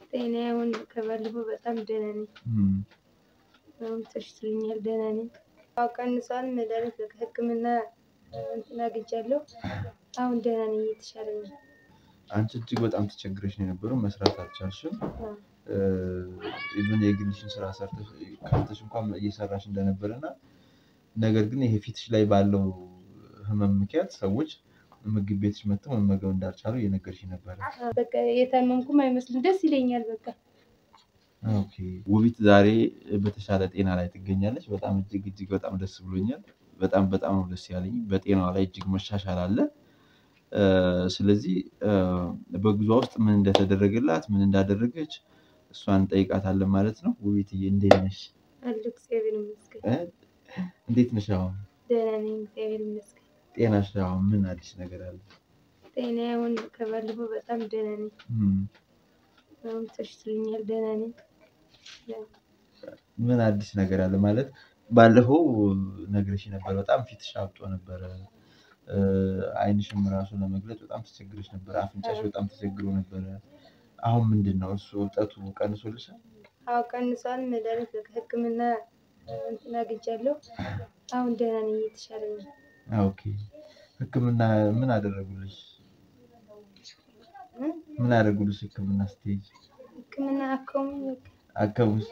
ጤና አሁን ከባለፈው በጣም ደህና ነኝ። እም፣ አሁን ተሽሎኛል፣ ደህና ነኝ። አዎ ቀንሷል። መድኃኒት በቃ ሕክምና እንትን አግኝቻለሁ። አሁን ደህና ነኝ፣ እየተሻለኝ ነው። አንቺ እጅግ በጣም ተቸግረሽ ነው የነበረው፣ መስራት አልቻልሽም። አዎ፣ ኢቨን የግልሽን ስራ ሰርተሽ ከፍተሽ እንኳን እየሰራሽ እንደነበረ እና ነገር ግን ይሄ ፊትሽ ላይ ባለው ህመም ምክንያት ሰዎች ምግብ ቤትሽ መጥተው መመገብ እንዳልቻሉ እየነገርሽ ነበረ። በቃ የታመምኩም አይመስልም፣ ደስ ይለኛል። በቃ ኦኬ ውቢት ዛሬ በተሻለ ጤና ላይ ትገኛለች። በጣም እጅግ እጅግ በጣም ደስ ብሎኛል። በጣም በጣም ነው ደስ ያለኝ። በጤናዋ ላይ እጅግ መሻሻል አለ። እ፣ ስለዚህ እ፣ በጉዟ ውስጥ ምን እንደተደረገላት ምን እንዳደረገች እሷን እንጠይቃታለን ማለት ነው። ውቢትዬ እንዴት ነሽ? አሉ እግዚአብሔር ይመስገን፣ እ? እንዴት ነሽ? አሁን ደህና ነኝ፣ እግዚአብሔር ይመስገን። ጤናሽ አሁን ምን አዲስ ነገር አለ? ጤና አሁን ከባለፈው በጣም ደህና ነኝ። እም፣ አሁን ተሽሎኛል፣ ደህና ነኝ። ምን አዲስ ነገር አለ ማለት ባለፈው ነግረሽ ነበር። በጣም ፊትሽ አብጦ ነበረ። እ፣ ዓይንሽም ራሱ ለመግለጽ በጣም ተቸግረሽ ነበረ። አፍንጫሽ በጣም ተቸግሮ ነበረ። አሁን ምንድን ነው እሱ እብጠቱ ቀንሶልሻል? አዎ ቀንሷል። መድኃኒት በቃ ሕክምና እንትን አግኝቻለሁ። አሁን ደህና ነኝ፣ እየተሻለኝ ነው። ኦኬ ህክምና ምን አደረጉልሽ? እ? ምን አደረጉልሽ? ህክምና ስትሄጂ ሕክምና አከሙኝ በቃ አከሙሽ?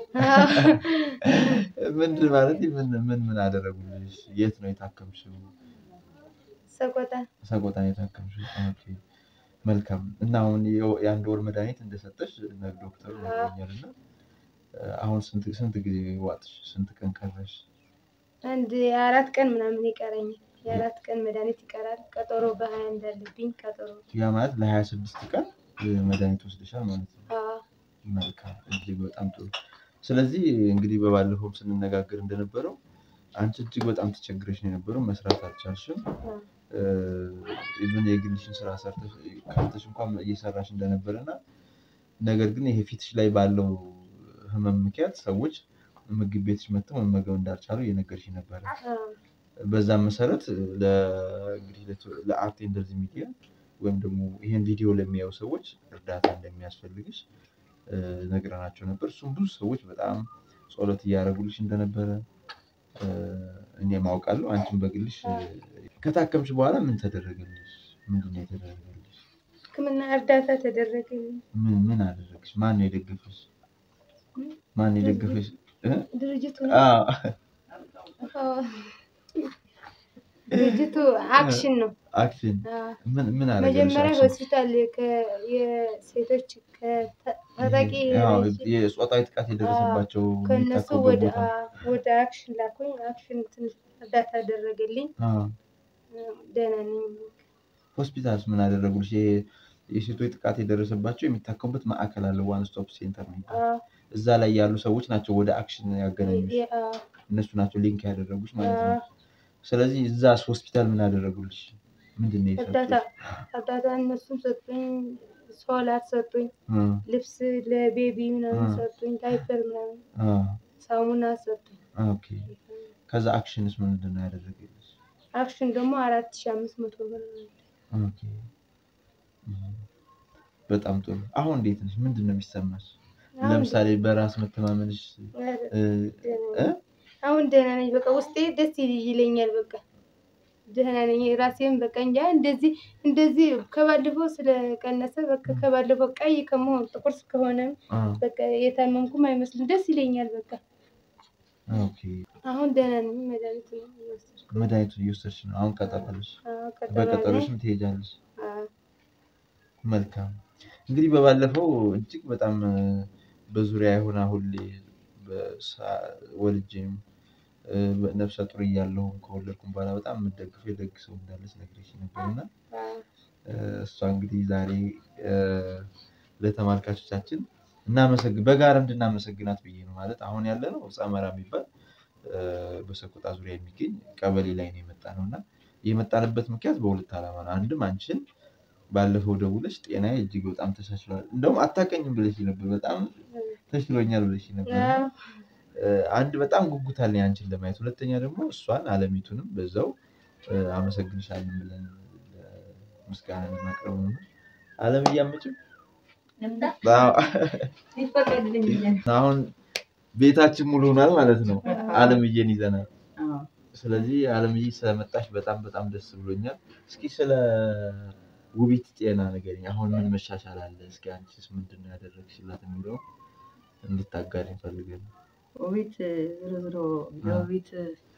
ምንድን ማለት ምን ምን ምን አደረጉልሽ? የት ነው የታከምሽው? ሰቆጣ ሰቆጣ ነው የታከምሽው? ኦኬ መልካም። እና አሁን የው- የአንድ ወር መድኃኒት እንደሰጠሽ ነግ ዶክተሩ ነግሮኛል። እና አሁን ስንት ስንት ጊዜ ዋጥሽ? ስንት ቀን ቀረሽ? አንድ የአራት ቀን ምናምን ይቀረኛል። የአራት ቀን መድኃኒት ይቀራል። ቀጠሮ በሀያ እንዳለብኝ ቀጠሮ ያ ማለት ለሀያ ስድስት ቀን እ፣ መድኃኒት ወስደሻል ማለት ነው። አዎ፣ መልካም እጅግ በጣም ጥሩ። ስለዚህ እንግዲህ በባለፈውም ስንነጋገር እንደነበረው አንቺ እጅግ በጣም ተቸግረሽ ነው የነበረው፣ መስራት አልቻልሽም። አዎ፣ ኢቨን የግልሽን ስራ ሰርተሽ ከፍተሽ እንኳን እየሰራሽ እንደነበረ እና ነገር ግን ይሄ ፊትሽ ላይ ባለው ህመም ምክንያት ሰዎች ምግብ ቤትሽ መጥተው መመገብ እንዳልቻሉ እየነገርሽ ነበረ። አዎ። በዛም መሰረት ለ- እንግዲህ ለቶ- ለአርቴ እንደዚህ ሚዲያ ወይም ደግሞ ይሄን ቪዲዮ ለሚያዩ ሰዎች እርዳታ እንደሚያስፈልግሽ እ፣ ነግረናቸው ነበር። እሱም ብዙ ሰዎች በጣም ጸሎት እያደረጉልሽ እንደነበረ እ፣ እኔም አውቃለሁ። አንቺም በግልሽ እ፣ ከታከምሽ በኋላ ምን ተደረገልሽ? ምንድን ነው የተደረገልሽ? ሕክምና እርዳታ ተደረገልኝ። ምን ምን አደረግሽ? ማን ነው የደገፈሽ? ማን ነው የደገፈሽ? እ? ድርጅቱ አዎ፣ አዎ፣ ድርጅቱ አክሽን ነው። አክሽን አዎ። ምን ምን አደረገልሽ? መጀመሪያ አክሽን? ሆስፒታል ከ- የሴቶች ታጣቂ አዎ፣ የጾታዊ ጥቃት የደረሰባቸው ከእነሱ የሚታከሙበት ወደ ቦታ። ወደ አክሽን ላኩኝ። አክሽን ትንሽ እርዳታ አደረገልኝ። አዎ። ደህና ነኝ። ሆስፒታልስ ምን አደረጉልሽ? ይሄ የሴቶች ጥቃት የደረሰባቸው የሚታከሙበት ማዕከል አለ፣ ዋን ስቶፕ ሴንተር ነው የሚባለው። አዎ፣ እዛ ላይ ያሉ ሰዎች ናቸው ወደ አክሽን ያገናኙሽ። የ- አዎ፣ እነሱ ናቸው ሊንክ ያደረጉሽ ማለት ነው። አዎ። ስለዚህ እዛስ ሆስፒታል ምን አደረጉልሽ? ምንድን ነው እርዳታ የሰጡሽ? እርዳታ እነሱም ሰጡኝ። ሶላር ሰጡኝ። እ፣ ልብስ ለቤቢ ምናምን አ። ሰጡኝ። ዳይፐር ምናምን አ፣ ሳሙና ሰጡኝ። ኦኬ። ከዛ አክሽንስ ምንድን ነው ያደረገልሽ? አክሽን ደግሞ አራት ሺ አምስት መቶ ብር ነው። ኦኬ። እ፣ በጣም ጥሩ። አሁን እንዴት ነሽ? ምንድን ነው የሚሰማሽ? አሁን ለምሳሌ በራስ መተማመንሽ እ፣ ደህና እ? ነኝ። አሁን ደህና ነኝ። በቃ ውስጤ ደስ ይለኛል። በቃ ደህና ነኝ። ራሴም በቃ እንጃ እንደዚህ እንደዚህ ከባለፈው ስለቀነሰ በቃ ከባለፈው ቀይ ከመሆን ጥቁር ከሆነ አ፣ በቃ የታመምኩም አይመስልም። ደስ ይለኛል። በቃ ኦኬ። አሁን ደህና ነኝ። መድኃኒት ነው እየወሰድኩ። መድኃኒቱን እየወሰድሽ ነው አሁን ቀጠለሽ? አዎ፣ ቀጠሮ በቀጠሮሽም አለኝ። ትሄጃለሽ? አዎ፣ መልካም እንግዲህ በባለፈው እጅግ በጣም እ፣ በዙሪያ የሆነ ሁሌ በሳ- ወልጄም እ፣ ነፍሰ ጡር እያለሁም ከወለድኩም በኋላ በጣም የምደግፈው የደግ ሰው እንዳለች ነግሬሽ ነበር እና አዎ፣ እ፣ እሷ እንግዲህ ዛሬ እ፣ ለተመልካቾቻችን እናመሰግን በጋራ እንድናመሰግናት ብዬ ነው። ማለት አሁን ያለ ነው ጸመራ የሚባል እ፣ በሰቆጣ ዙሪያ የሚገኝ ቀበሌ ላይ ነው የመጣ ነው እና የመጣንበት ምክንያት በሁለት ዓላማ ነው። አንድም አንቺን ባለፈው ደውለሽ ጤናዬ እጅግ በጣም ተሻሽሏል፣ እንደውም አታውቀኝም ብለሽ ነበር። በጣም ተሽሎኛል ብለሽ ነበር። እና አዎ፣ እ፣ አንድ በጣም ጉጉት አለኝ አንቺን ለማየት፣ ሁለተኛ ደግሞ እሷን አለሚቱንም በዛው እ፣ አመሰግንሻለን ብለን እ፣ ምስጋና ለማቅረብ ነው። አለም እያመጭም ልምጣ አዎ። ይፈቀድልኝ ብዬ ነው። አሁን ቤታችን ሙሉ ሆኗል ማለት ነው። አለምዬን ይዘናል። አዎ። ስለዚህ አለምዬ ስለመጣሽ በጣም በጣም ደስ ብሎኛል። እስኪ ስለ ውቢት ጤና ንገሪኝ። አሁን ምን መሻሻል አለ? እስኪ አንቺስ ምንድን ነው ያደረግሽላት የሚለው እንድታጋሪ እንፈልገን። ውቢት ዞሮ ዞሮ የውቢት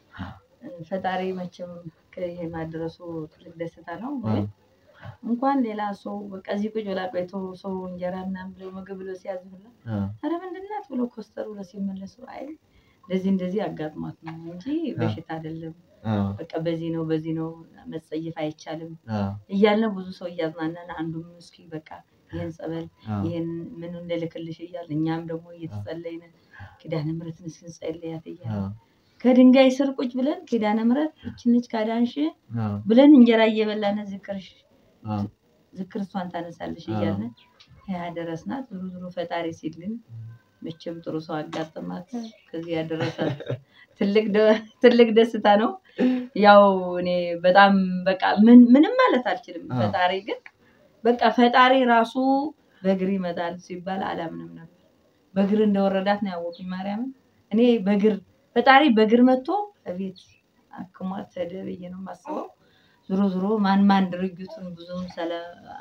ፈጣሪ መቼም ከይሄ ማድረሱ ትልቅ ደስታ ነው። ግን እንኳን ሌላ ሰው በቃ እዚህ ቁጭ ብላ ቆይቶ ሰው እንጀራ ምናምን ብሎ ምግብ ብሎ ሲያዝብላ ኧረ ምንድን ናት ብሎ ኮስተር ብሎ ሲመለሱ አይ እንደዚህ እንደዚህ አጋጥሟት ነው እንጂ በሽታ አይደለም፣ በቃ በዚህ ነው በዚህ ነው መጸየፍ አይቻልም እያልን ብዙ ሰው እያዝናናን አንዱም እስኪ በቃ ይህን ጸበል ይህን ምን እንልክልሽ እያል እኛም ደግሞ እየተጸለይን ኪዳነ ምሕረትን እስክንጸልያት እያለ ከድንጋይ ስር ቁጭ ብለን ኪዳነ ምሕረት እችንች ካዳንሽ ብለን እንጀራ እየበላን ዝክርሽ ዝክር እሷን ታነሳለሽ እያልን ያደረስናት ዞሮ ዞሮ ፈጣሪ ሲል ግን መቼም ጥሩ ሰው አጋጥማት ከዚህ ያደረሳት ትልቅ ደስታ ነው። ያው እኔ በጣም በቃ ምንም ማለት አልችልም። ፈጣሪ ግን በቃ ፈጣሪ ራሱ በእግር ይመጣል ሲባል አላምንም ነበር። በእግር እንደወረዳት ነው ያወቁኝ ማርያምን። እኔ በእግር ፈጣሪ በእግር መጥቶ ቤት አክሟት ሄደ ብዬ ነው የማስበው። ዞሮ ዞሮ ማን ማን ድርጊቱን ብዙም ስለ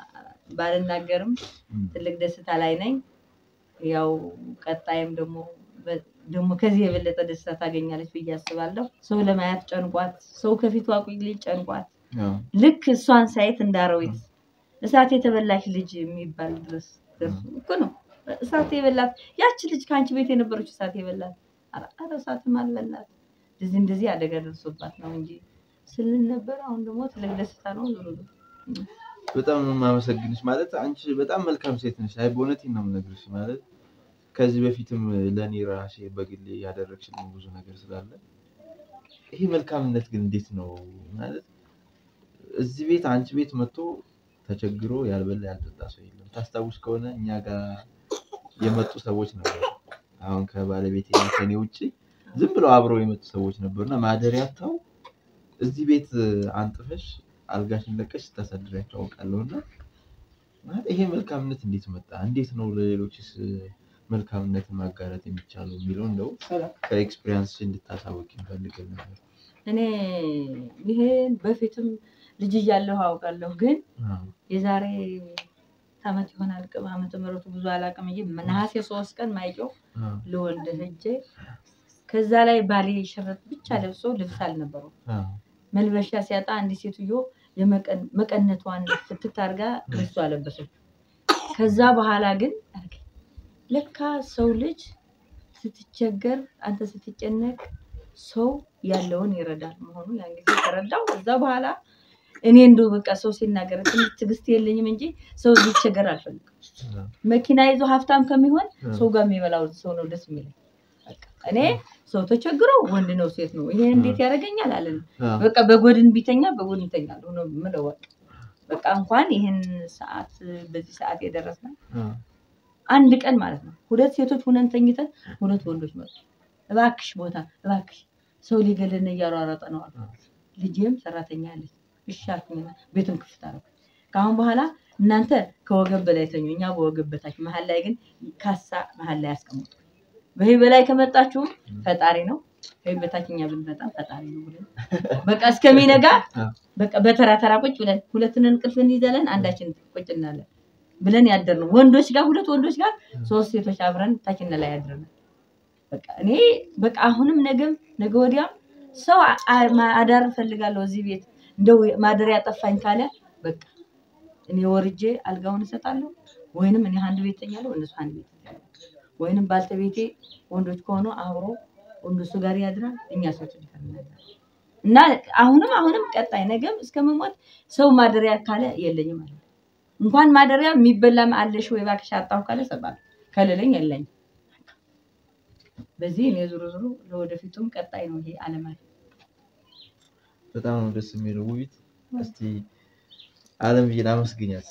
ባልናገርም ትልቅ ደስታ ላይ ነኝ። ያው ቀጣይም ደግሞ ደግሞ ከዚህ የበለጠ ደስታ ታገኛለች ብዬ አስባለሁ። ሰው ለማየት ጨንቋት፣ ሰው ከፊቷ ቁጭ ጨንቋት፣ ልክ እሷን ሳየት እንዳረዊት እሳት የተበላች ልጅ የሚባል ድረስ ደርሶ እኮ ነው። እሳት የበላት ያቺ ልጅ ከአንቺ ቤት የነበረች እሳት የበላት ኧረ እሳትም አልበላት እንደዚህ እንደዚህ አደጋ ደርሶባት ነው እንጂ ስልን ነበር። አሁን ደግሞ ትልቅ ደስታ ነው። ዞሮ ዞሮ በጣም ነው የማመሰግንሽ። ማለት አንቺ በጣም መልካም ሴት ነሽ። አይ በእውነቴን ነው የምነግርሽ። ማለት ከዚህ በፊትም ለእኔ ራሴ በግሌ ያደረግሽልኝ ብዙ ነገር ስላለ ይሄ መልካምነት ግን እንዴት ነው ማለት እዚህ ቤት አንቺ ቤት መጥቶ ተቸግሮ ያልበላ ያልጠጣ ሰው የለም። ታስታውስ ከሆነ እኛ ጋር የመጡ ሰዎች ነበሩ። አሁን ከባለቤቴ እና ከኔ ውጭ ዝም ብለው አብረው የመጡ ሰዎች ነበሩና ማደሪያ አጥተው እዚህ ቤት አንጥፈሽ አልጋሽን ለቀሽ ስታሳድሪያቸው አውቃለሁ። እና ማለት ይሄ መልካምነት እንዴት መጣ? እንዴት ነው ለሌሎችስ መልካምነትን ማጋራት የሚቻለው የሚለው እንደው ከኤክስፒሪያንስ እንድታሳወቅ ይፈልገል ነበር። እኔ ይሄን በፊትም ልጅ እያለሁ አውቃለሁ፣ ግን የዛሬ ዓመት ይሆናል ቅም ዓመተ ምሕረቱ ብዙ አላውቅም እንጂ ነሐሴ ሶስት ቀን ማይጨው ልወልድ ሄጄ ከዛ ላይ ባሌ ሽርጥ ብቻ ለብሶ ልብስ አልነበረው መልበሻ ሲያጣ አንድ ሴትዮ መቀነቷን ፍትት አድርጋ ልብሱ አለበሰች። ከዛ በኋላ ግን ለካ ሰው ልጅ ስትቸገር አንተ ስትጨነቅ ሰው ያለውን ይረዳል መሆኑ ያን ጊዜ ተረዳው። ከዛ በኋላ እኔ እንደው በቃ ሰው ሲናገር ትንሽ ትዕግስት የለኝም እንጂ ሰው ሊቸገር አልፈልግም። መኪና ይዞ ሀብታም ከሚሆን ሰው ጋር የሚበላው ሰው ነው ደስ የሚለኝ። እኔ ሰው ተቸግሮ ወንድ ነው ሴት ነው ይሄ እንዴት ያደርገኛል አለን። በቃ በጎድን ቢተኛ በጎድን ይተኛል ሆኖ ምለው በቃ በቃ እንኳን ይህን ሰዓት በዚህ ሰዓት የደረስነው አንድ ቀን ማለት ነው ሁለት ሴቶች ሁነን ተኝተን ሁለት ወንዶች መጡ። እባክሽ ቦታ እባክሽ ሰው ሊገለን እያሯረጠ ነው አሉ። ልጄም ሰራተኛ አለች። እሺ አልኩኝና ቤቱን ክፍት አደረኩ። ከአሁን በኋላ እናንተ ከወገብ በላይ ተኙ፣ እኛ በወገብ በታች፣ መሀል ላይ ግን ካሳ መሀል ላይ ያስቀምጡ። በዚህ በላይ ከመጣችሁ ፈጣሪ ነው፣ ከዚህ በታች እኛ ብንመጣ ፈጣሪ ነው ብለን በቃ እስከሚነጋ በቃ በተራ ተራ ቁጭ ብለን ሁለትን እንቅልፍ እንይዛለን፣ አንዳችን ቁጭ እናለን ብለን ያደርነው ወንዶች ጋር ሁለት ወንዶች ጋር ሶስት ሴቶች አብረን ታችን ላይ ያድረናል። በቃ እኔ በቃ አሁንም ነገም ነገ ወዲያም ሰው አዳር እፈልጋለሁ እዚህ ቤት እንደው ማደሪያ ጠፋኝ ካለ በቃ እኔ ወርጄ አልጋውን እሰጣለሁ፣ ወይንም እኔ አንድ ቤት ተኛለሁ፣ እነሱ አንድ ቤት ይተኛሉ። ወይንም ባልተቤቴ ወንዶች ከሆኑ አብሮ ወንዶቹ ጋር ያድራል፣ እኛ ሴቶች ጋር እናድራለን። እና አሁንም አሁንም ቀጣይ ነገም እስከምሞት ሰው ማደሪያ ካለ የለኝም ማለት ነው። እንኳን ማደሪያ የሚበላም አለሽ ወይ እባክሽ አጣሁ ካለ እሰጣለሁ፣ ከሌለኝ የለኝም። በዚህ እኔ ዞሮ ዞሮ ለወደፊቱም ቀጣይ ነው ይሄ አለማት በጣም ነው ደስ የሚለው። ውቢት እስቲ አለምዬን አመስግኛት።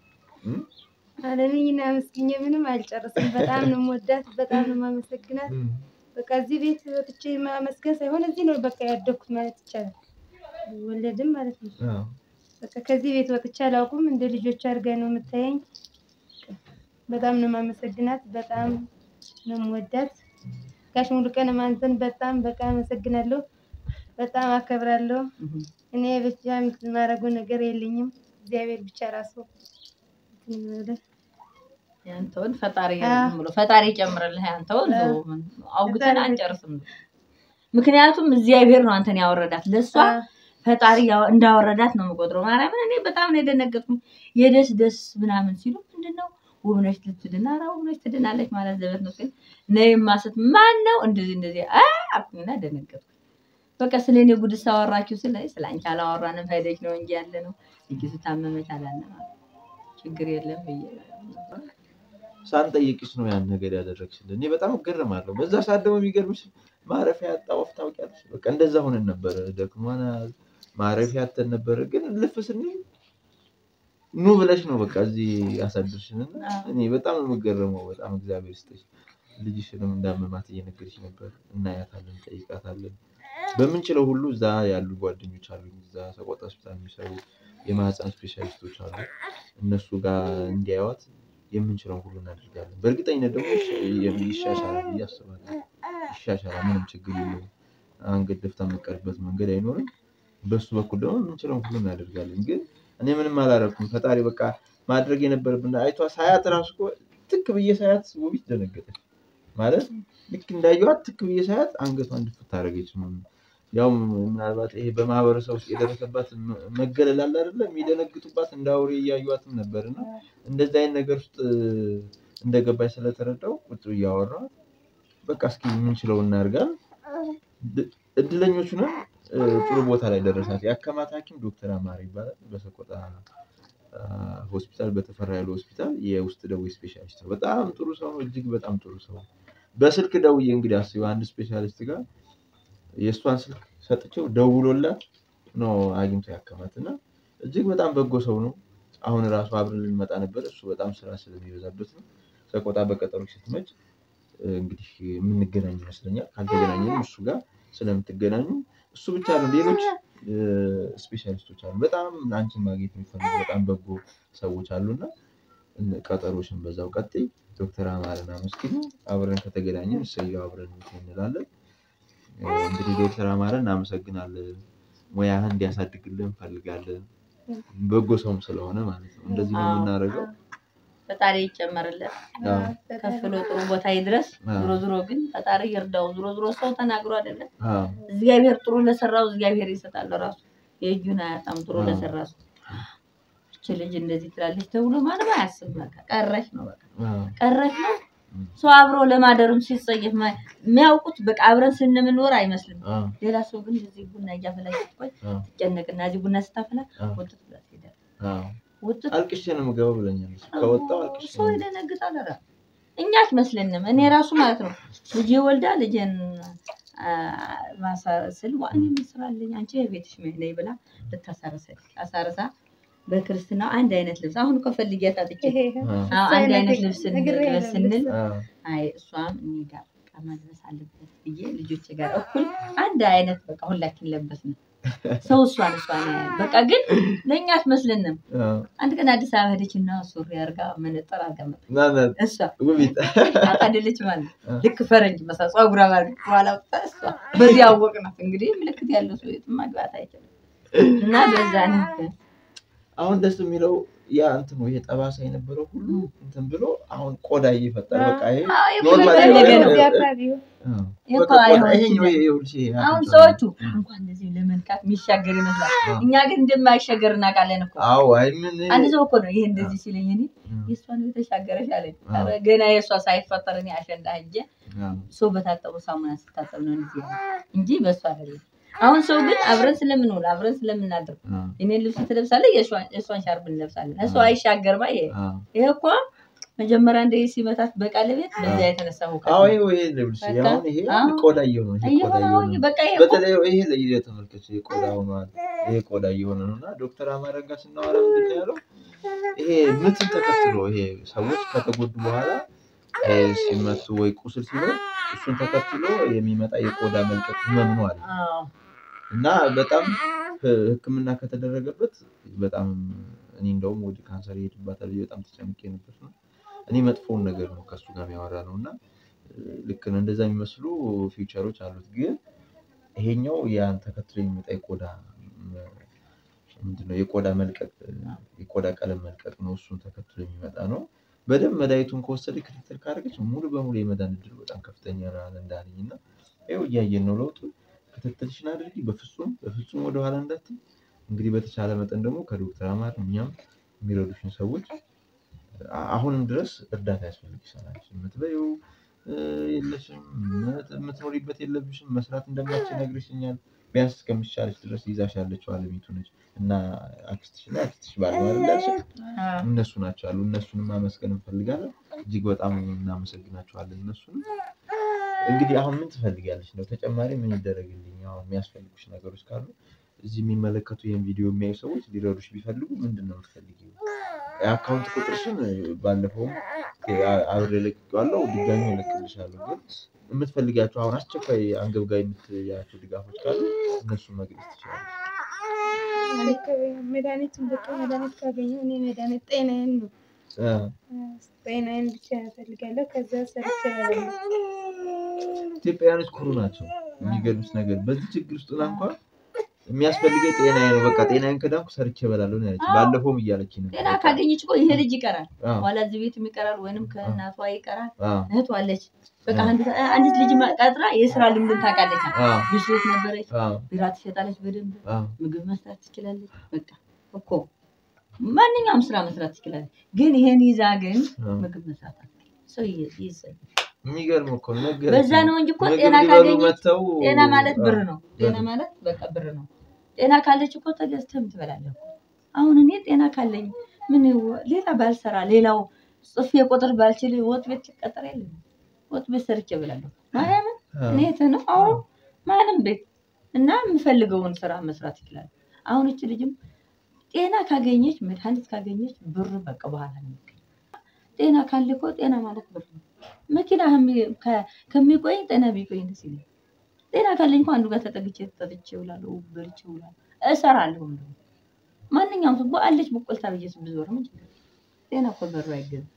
አለምዬን አመስግኜ ምንም አልጨርስም። በጣም ነው የምወዳት፣ በጣም ነው የማመሰግናት። በቃ እዚህ ቤት ወጥቼ ማመስገን ሳይሆን እዚህ ነው በቃ ያደግኩት ማለት ይቻላል። ወለድም ማለት ነው። በቃ ከዚህ ቤት ወጥቼ አላውቅም። እንደ ልጆች አድርጋ ነው የምታየኝ። በጣም ነው የማመሰግናት። በጣም ነው የምወዳት። ጋሽ ሙሉቀን አንተን በጣም በቃ አመሰግናለሁ። በጣም አከብራለሁ። እኔ ብቻ የማደርገው ነገር የለኝም። እግዚአብሔር ብቻ ራሱ እንትን ይበላል። ያንተውን ፈጣሪ አዎ። ዝም ብሎ ፈጣሪ ይጨምርልህ። ያንተውን አዎ። ተው፣ ምን- አውግተን ፈጣሪ- አንጨርስም። ምክንያቱም እግዚአብሔር ነው አንተን ያወረዳት። ለእሷ አዎ። ፈጣሪ ያው- እንዳወረዳት ነው የምቆጥረው። ማርያምን እኔ በጣም ነው የደነገጥኩኝ። የደስ ደስ ምናምን ሲሉ ምንድነው ውብነሽ ልትድን፣ ኧረ ውብነሽ ትድናለች ማለት ዘበት ነው ሲል ነይማ ስት ማን ነው እንደዚህ እንደዚህ አ አልኩኝና ደነገጥኩ። በቃ ስለ እኔ ጉድ ሳወራችሁ ስለ ስለ አንቺ አላወራንም ሄደች ነው እንጂ ያለ ነው እንጂ ስታመመች አላለም አለ። ችግር የለም ብዬ ነበር። ሳንጠይቅሽ ነው ያን ነገር ያደረግሽልን። እኔ በጣም እገረማለሁ። በዛ ሰዓት ደግሞ የሚገርምሽ ማረፊያ ያጣ ወፍ ታውቂያለሽ። በቃ እንደዛ ሆነን ነበረ። ደክሞናል፣ ማረፊያ ያተን ነበረ። ግን ልፍ ስንል ኑ ብለሽ ነው በቃ እዚህ ያሳድርሽን እና አዎ። እኔ በጣም ነው የምገረመው። በጣም እግዚአብሔር ይስጥሽ። ልጅሽንም እንዳመማት እየነገርሽ ነበር። እናያታለን፣ ጠይቃታለን። በምንችለው ሁሉ እዛ ያሉ ጓደኞች አሉ፣ እዛ ሰቆጣ ሆስፒታል የሚሰሩ የማህፀን ስፔሻሊስቶች አሉ። እነሱ ጋር እንዲያዩት የምንችለውን ሁሉ እናደርጋለን። በእርግጠኝነት ደግሞ ይሻ- ይሻሻላል ብዬ አስባለሁ። ይሻሻላል፣ ምንም ችግር የለውም። አንገት ደፍታ የምትቀርበት መንገድ አይኖርም። በሱ በኩል ደግሞ የምንችለውን ሁሉ እናደርጋለን። ግን እኔ ምንም አላረኩም። ፈጣሪ በቃ ማድረግ የነበረብን አይቷ ሳያት ራሱ እኮ ትክ ብዬ ሳያት ውቢት ደነገጠች። ማለት ልክ እንዳየኋት ትክ ብዬ ሳያት አንገቷን ድፍት አደረገች። ያው ምናልባት ይሄ በማህበረሰብ ውስጥ የደረሰባት መ- መገለል አለ አይደለ? የሚደነግጡባት እንደ አውሬ እያዩዋትም ነበር እና እንደዚህ አይነት ነገር ውስጥ እንደገባች ስለተረዳው ቁጭ ብዬ አወራኋት። በቃ እስኪ የምንችለው እናድርጋል። ድ- እድለኞች ነን። እ፣ ጥሩ ቦታ ላይ ደረሳት። የአከማት ሐኪም ዶክተር አማረ ይባላል። በሰቆጣ አ፣ ሆስፒታል በተፈራ ያለ ሆስፒታል የውስጥ ደዌ ስፔሻሊስት ነው። በጣም ጥሩ ሰው ነው። እጅግ በጣም ጥሩ ሰው ነው። በስልክ ደውዬ እንግዲህ አስቢው አንድ ስፔሻሊስት ጋር የእሷን ስልክ ሰጥቼው ደውሎላት ነው አግኝቶ ያከማት እና እጅግ በጣም በጎ ሰው ነው። አሁን ራሱ አብረን ልንመጣ ነበር። እሱ በጣም ስራ ስለሚበዛበት ነው። ሰቆጣ በቀጠሮ ስትመጭ እ፣ እንግዲህ የምንገናኝ ይመስለኛል። ካልተገናኘንም እሱ ጋር ስለምትገናኙ እሱ ብቻ ነው። ሌሎች እ፣ ስፔሻሊስቶች አሉ። በጣም አንቺን ማግኘት የሚፈልጉ በጣም በጎ ሰዎች አሉና እነ- ቀጠሮሽን በዛው ቀጥይ። ዶክተር አማረን አመስግኑ። አብረን ከተገናኘን እሰየው አብረን እንትን እንላለን። እ፣ እንግዲህ ዶክተር አማረን እናመሰግናለን። ሙያህን እንዲያሳድግልን እንፈልጋለን። በጎ ሰውም ስለሆነ ማለት ነው። እንደዚህ ነው አዎ። የምናደርገው። ፈጣሪ ይጨመርለት አዎ። ከፍ ብሎ ጥሩ ቦታ ይድረስ። አዎ። ዞሮ ዞሮ ግን ፈጣሪ ይርዳው። ዞሮ ዞሮ ሰው ተናግሮ አይደለም አዎ። እግዚአብሔር ጥሩ ለሰራው እግዚአብሔር ይሰጣል ራሱ የእጁን አያጣም። ጥሩ አዎ። ለሰራ ሰው እች ልጅ እንደዚህ ትላለች ተብሎ ማንም አያስብ። በቃ ቀረች ነው በቃ አዎ። ቀረች ነው። እም። ሰው አብሮ ለማደርም ሲጸየፍ ማ- የሚያውቁት በቃ አብረን ስንምንኖር አይመስልም። አዎ። ሌላ ሰው ግን እዚህ ቡና እያፈላች ስትቆይ አዎ። ትጨነቅና እዚህ ቡና ስታፈላ አዎ። ውጥት ብላ ትሄዳለች። አዎ። ውጥት አልቅሼ ነው የምገባው ብለኛለች። ከወጣው አልቅሼ ሰው ነው ይደነግጣል። ኧረ እኛ አትመስለንም። እኔ ራሱ ማለት ነው ልጄ ወልዳ ልጄን አ፣ ማሳስል ዋን የሚስራለኝ አንቺ የቤትሽ ነይ ብላ ልታሳርሰኝ አሳርሳ በክርስትናው አንድ አይነት ልብስ አሁን እኮ ፈልጊያት አጥቼ አዎ። አዎ፣ አንድ አይነት ልብስ እንልበስ ስንል አዎ። አይ እሷም እኔ ጋር በቃ መልበስ አለበት ብዬ ልጆቼ ጋር እኩል አንድ አይነት በቃ ሁላችን ለበስን። ሰው እሷን እሷን ያያል። በቃ ግን ለእኛ አትመስለንም። አዎ። አንድ ቀን አዲስ አበባ ሄደችና ሱሪ አርጋ መነጠር አርጋ መጣች። ና ና እሷ ውቢት አቃደለች ማለት ነው። ልክ ፈረንጅ መሳ ጸጉራ ማለት በኋላ ወጣ እሷ በዚህ አወቅናት። እንግዲህ ምልክት ያለው ሰው የትም መግባት አይችልም እና በዛ ነው አሁን ደስ የሚለው ያ እንትኑ ይሄ ጠባሳ የነበረው ሁሉ እንትን ብሎ አሁን ቆዳ እየፈጠረ በቃ ይሄ አዎ፣ ኖርማል የፈለገ ነው። እዚህ አካባቢ አዎ። ይሄ በቃ እኮ ቆዳ- አይሆንም። ይሄኛው ይሄ ይኸውልሽ ይሄ አሁን አፍንጫው ሰዎቹ ነው። እንኳን እንደዚህ ለመንካት የሚሻገር ይመስላል። አዎ። እኛ ግን እንደማይሻገር እናውቃለን እኮ። አዎ አይ ምን አንድ ሰው እኮ ነው ይሄ እንደዚህ ሲለኝ እኔ የእሷ ነው የተሻገረች አለኝ። አዎ። ኧረ ገና የእሷ ሳይፈጠር እኔ አሸንዳ ሄጄ አዎ። ሰው በታጠቡ ሳሙና ስታጠብ ነው እንደዚህ ያለው እንጂ በእሷ አይደለም። አሁን ሰው ግን አብረን ስለምንውል አብረን ስለምናድር አዎ። የኔን ልብስ ትለብሳለህ፣ የእሷን የእሷን ሻርፕ እንለብሳለን። እሷ አዎ። አይሻገርማ። ይሄ አዎ። ይሄ እኮ መጀመሪያ እንደ ሲመታት በቃለቤት በዚያ የተነሳ ሁከት አዎ ነው። ይሄ ይሄ ልብስ በቃ አሁን ይሄ አዎ። ቆዳ እየሆነ ነው። ይሄ ቆዳ እየሆነ እየሆነ አሁን ነው። በቃ ይሄ እኮ በተለይ ይሄ ለይለ ተመልከች፣ ይሄ ቆዳ ሆኗል። ይሄ ቆዳ እየሆነ ነው እና ዶክተር አማረ ጋር ስናወራ ምንድን ነው ያለው? ይሄ ምትን ተከትሎ ይሄ ሰዎች ከተጎዱ በኋላ እ፣ ሲመቱ ወይ ቁስል ሲኖር እሱን ተከትሎ የሚመጣ የቆዳ መልቀቅ ህመም ነው አለ አዎ እና በጣም ህ- ሕክምና ከተደረገበት በጣም እኔ እንደውም ወደ ካንሰር ይሄድባታል ብዬ በጣም ተጨንቄ ነበር ነው እኔ መጥፎውን ነገር ነው ከእሱ ጋር የሚያወራ ነው እና ልክ ነው እንደዛ የሚመስሉ ፊውቸሮች አሉት። ግን ይሄኛው ያን ተከትሎ የሚመጣ የቆዳ ምንድነው የቆዳ መልቀቅ የቆዳ ቀለም መልቀቅ ነው። እሱን ተከትሎ የሚመጣ ነው። በደንብ መድኃኒቱን ከወሰደ ክትትል ካደረገች ሙሉ በሙሉ የመዳን እድሉ በጣም ከፍተኛ ነው አለ እንዳለኝ እና ይኸው እያየን ነው ለውጡ። ክትትልሽን አድርጊ። በፍጹም በፍጹም ወደኋላ እንዳትይ። እንግዲህ በተቻለ መጠን ደግሞ ከዶክተር አማር እኛም የሚረዱሽን ሰዎች አሁንም ድረስ እርዳታ ያስፈልግሻል። አንቺ የምትበይው የለሽም፣ የምትኖሪበት የለብሽም፣ መስራት እንደማትችል ነግረሽኛል። ቢያንስ እስከሚሻለች ድረስ ይዛሽ ያለችው አለሚቱ ነች እና አክስትሽ እና አክስትሽ ባል ነው አይደል ያልሽኝ? እነሱ ናቸው አሉ። እነሱንም ማመስገን እንፈልጋለን። እጅግ በጣም እናመሰግናቸዋለን እነሱንም። እንግዲህ አሁን ምን ትፈልጊያለሽ ነው? ተጨማሪ ምን ይደረግልኝ? አሁን የሚያስፈልጉሽ ነገሮች ካሉ እዚህ የሚመለከቱ ይህን ቪዲዮ የሚያዩ ሰዎች ሊረዱሽ ቢፈልጉ ምንድን ነው የምትፈልጊው? የአካውንት ቁጥርሽን ባለፈውም አብሬ ለቅቄዋለሁ፣ ድጋሚ እለቅልሻለሁ። ግን የምትፈልጊያቸው አሁን አስቸኳይ አንገብጋቢ የምትያቸው ድጋፎች ካሉ እነሱን መግለጽ ትችላለሽ። መድኃኒቱን በቃ መድኃኒት ካገኘሁ እኔ መድኃኒት ጤናዬን ነው ጤናዬን ብቻ እፈልጋለሁ። ከዛ ሰርቼ እበላለሁ። ኢትዮጵያውያኖች ኩሩ ናቸው። የሚገርምሽ ነገር በዚህ ችግር ውስጥ ሆና እንኳን የሚያስፈልገኝ ጤናዬ ነው፣ በቃ ጤናዬን ከዳንኩ ሰርቼ እበላለሁ ነው ያለችኝ። ባለፈውም እያለች ነው። ጤና ካገኘች እኮ ይሄ ልጅ ይቀራል፣ ኋላ እዚህ ቤትም ይቀራል፣ ወይንም ከእናቷ ይቀራል። እህቷ አለች። በቃ አንዲት ልጅ ቀጥራ የስራ ልምድን ታውቃለች። ብስት ነበረች፣ ቢራ ትሸጣለች፣ በደንብ ምግብ መስራት ትችላለች። በቃ እኮ ማንኛውም ስራ መስራት ትችላለች። ግን ይሄን ይዛ ግን ምግብ መስራት ሰው ይዘ የሚገርም እኮ ነገር በዛ ነው እንጂ እኮ ጤና ካገኘች ጤና ማለት ብር ነው። ጤና ማለት በቃ ብር ነው። ጤና ካለች እኮ ተገዝተህም ትበላለህ። አሁን እኔ ጤና ካለኝ ምን ሌላ ባልሰራ ሌላው ጽፌ ቁጥር ባልችል ወጥ ቤት ልቀጠር የለም ወጥ ቤት ሰርቼ እበላለሁ። ማርያምን እኔ ነው አሁን ማንም ቤት እና የምፈልገውን ስራ መስራት ይችላል። አሁን እች ልጅም ጤና ካገኘች መድኃኒት ካገኘች ብር በቃ በኋላ ነው የሚገኝ። ጤና ካለ እኮ ጤና ማለት ብር ነው። መኪና ከሚቆይ ጤና ቢቆይ ደስ ይለኛል። ጤና ካለኝ እኮ አንዱ ጋር ተጠግቼ ጠጥቼ እውላለሁ፣ በልቼ እውላለሁ፣ እሰራለሁ። እንደውም ማንኛውም ሰው አለች በቆልታ ብዬ ብዞር ምን ችግር ጤና እኮ በሩ አይገዛም።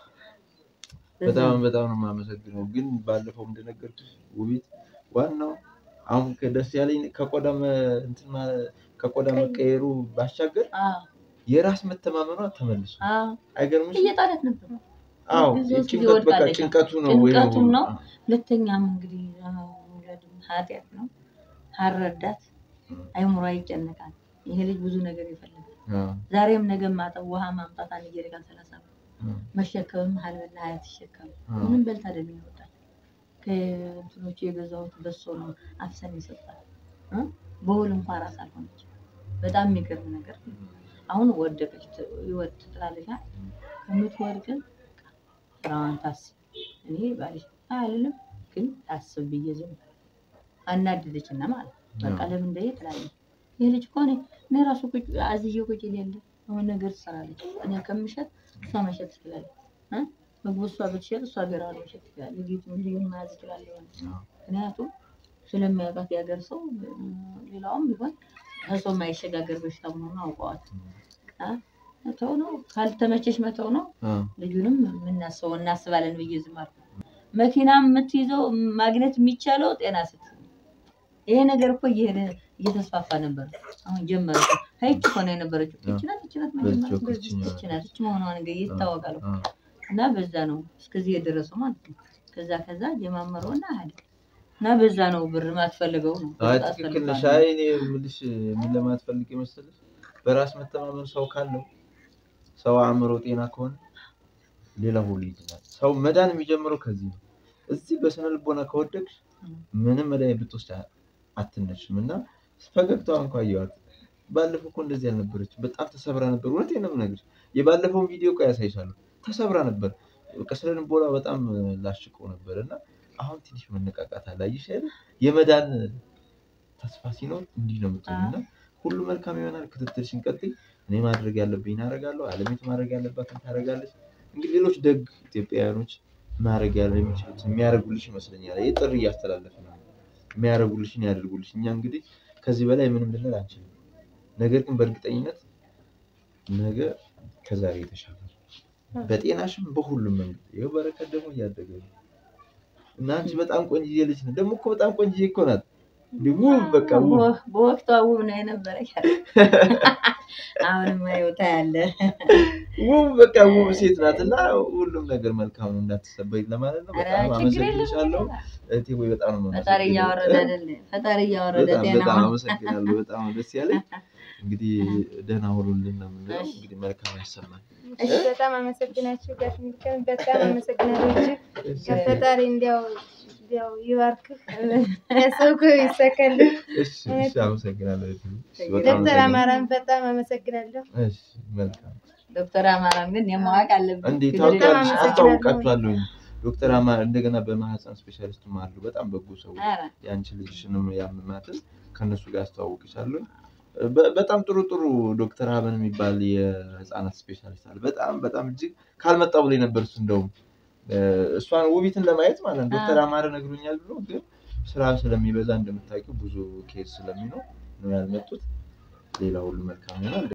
በጣም በጣም ነው የማመሰግነው። ግን ባለፈው እንደነገርኩሽ ውቤት ዋናው አሁን ደስ ያለኝ ከቆዳ እንትን ከቆዳ መቀየሩ ባሻገር የራስ መተማመኗ ተመልሶ አይገርምሽ? እየጣለት ነበር። አዎ ጭንቀት በቃ ጭንቀቱ ነው ወይ ጭንቀቱም ነው። ሁለተኛም እንግዲህ ኃጢአት ነው። አልረዳት አይምሮ ይጨነቃል። ይሄ ልጅ ብዙ ነገር ይፈልጋል። ዛሬም ነገ ማጠብ ውሃ ማምጣት አንድ ጀሪካን ሰላሳ ብር መሸከምም ሀልበላ ሀያ ትሸከም ምንም በልታ አይደለም ይወጣል። ከእንትኖቹ የገዛሁት በሶ ነው አፍሰን ይሰጣል። በውል እንኳን ራስ አልሆነች። በጣም የሚገርም ነገር አሁን ወደቀች ይወጥ ትላለች። ከምትወድቅን ስራዋን ታስብ። እኔ ባልሽ አልልም ግን ታስብ ብዬ ዝም አናደደች እና ማለት በቃ ለምን እንደ ትላለች። ይህ ልጅ እኮ እኔ ራሱ አዝዬ ቁጭ የለ አሁን ነገር ትሰራለች። እኔ ከምሸጥ እሷ መሸጥ ትችላለች። ምግቡ እሷ ብትሸጥ እሷ ገራ መሸጥ ትችላለች። ልጅቱ ልዩን መያዝ ይችላል። ምክንያቱም ስለሚያውቃት የሀገር ሰው ሌላውም ቢሆን ከሰው የማይሸጋገር በሽታ መሆኑን አውቀዋል። መተው ነው ካልተመቸሽ መተው ነው። ልጁንም የምናስበው እናስባለን ብዬ ዝም አልኩ። መኪና የምትይዘው ማግኘት የሚቻለው ጤና ስት ይሄ ነገር እኮ እየሄደ እየተስፋፋ ነበር። አሁን ጀመረ። ከይች ሆነ የነበረችው ይችናት ይችናት ይችናት ይች መሆኗ ነገር ይታወቃል። እና በዛ ነው እስከዚህ የደረሰው ማለት ነው። ከዛ ከዛ ጀማመረው እና ሄደ እና በዛ ነው ብር ማትፈልገው ነው። አይ ትክክል ነሽ። አይ እኔ የምልሽ ምን ለማትፈልግ መሰለሽ በራስ መተማመን ሰው ካለው ሰው አእምሮ ጤና ከሆነ ሌላ ሁሉ ይድናል። ሰው መዳን የሚጀምረው ከዚህ ነው። እዚህ በስነ ልቦና ከወደቅሽ ምንም መድኃኒት ብትወስድ አትነሽም። እና ፈገግታዋ እንኳ አየኋት። ባለፈው እኮ እንደዚህ አልነበረችም። በጣም ተሰብራ ነበር። እውነቴን ነው የምነግርሽ። የባለፈውን ቪዲዮ እኮ ያሳይሻለሁ። ተሰብራ ነበር። በቃ ስነ ልቦና በጣም ላሽቀው ነበር እና አሁን ትንሽ መነቃቃት አለ። አየሽ አይደል? የመዳን ተስፋ ሲኖር እንዲህ ነው የምትሆን እና ሁሉ መልካም ይሆናል። ክትትልሽን ቀጥይ። እኔ ማድረግ ያለብኝ አደርጋለሁ። አለሚቱ ማድረግ ያለባትን ታደርጋለች። እንግዲህ ሌሎች ደግ ኢትዮጵያውያኖች ማድረግ ያለ የሚችሉት የሚያደርጉልሽ ይመስለኛል። ይህ ጥሪ እያስተላለፍ ነው። የሚያደርጉልሽን ያደርጉልሽ። እኛ እንግዲህ ከዚህ በላይ ምንም ልንል አንችልም። ነገር ግን በእርግጠኝነት ነገ ከዛሬ የተሻለ በጤናሽም በሁሉም መንገድ ይኸው በረከት ደግሞ እያደገ ነው እና አንቺ በጣም ቆንጅዬ ልጅ ነው ደግሞ እኮ በጣም ቆንጅዬ እኮ ናት እንዲህ ውብ በቃ ውብ በወቅቷ ውብ ነው የነበረ አሁንም ይወታ ያለ ውብ በቃ ውብ ሴት ናት እና ሁሉም ነገር መልካም ነው እንዳትሰበይ ለማለት ነው። በጣም ችግር አመሰግንሻለሁ የለም እህቴ ወይ በጣም ነው ፈጣሪ እያወረደ አይደለ ፈጣሪ እያወረደ በጣም ጤና በጣም አመሰግናለሁ። በጣም ነው ደስ ያለኝ። እንግዲህ ደህና ሁኑልን ነው የምንለው። እሺ። እንግዲህ መልካም ያሰማል። እሺ በጣም አመሰግናችሁ ጋሽ ሚካኤል በጣም አመሰግናለሁ እጅግ ፈጣሪ እንዲያው እንዲያው ይባርክህ ያሰብኩህ ይሳካልህ እሺ እሺ፣ አመሰግናለሁ እህቴ። እሺ፣ በጣም ዶክተር አመሰግናለሁ። አማራን በጣም አመሰግናለሁ እሺ፣ መልካም ዶክተር አማራን ግን የማዋቅ አለብን እንዴ ችግር ታውቂያለሽ፣ የለም። አመሰግናለሁ። አስታውቃችኋለሁኝ። ዶክተር አማር እንደገና በማህፀን ስፔሻሊስትም አሉ በጣም በጎ ሰዎች ኧረ፣ የአንቺ ልጅሽንም ያመማትን ከእነሱ ጋር አስተዋውቅሻለሁ። በ- በጣም ጥሩ ጥሩ ዶክተር ሀበን የሚባል የህፃናት ስፔሻሊስት አለ። በጣም በጣም እጅግ ካልመጣ ብሎ ነበር እሱ እንደውም እ፣ እሷን ውቢትን ለማየት ማለት ነው። ዶክተር አማረ ነግሮኛል ብሎ ግን ስራ ስለሚበዛ እንደምታውቂው ብዙ ኬዝ ስለሚኖር ነው ያልመጡት። ሌላ ሁሉ መልካም ይሆናል።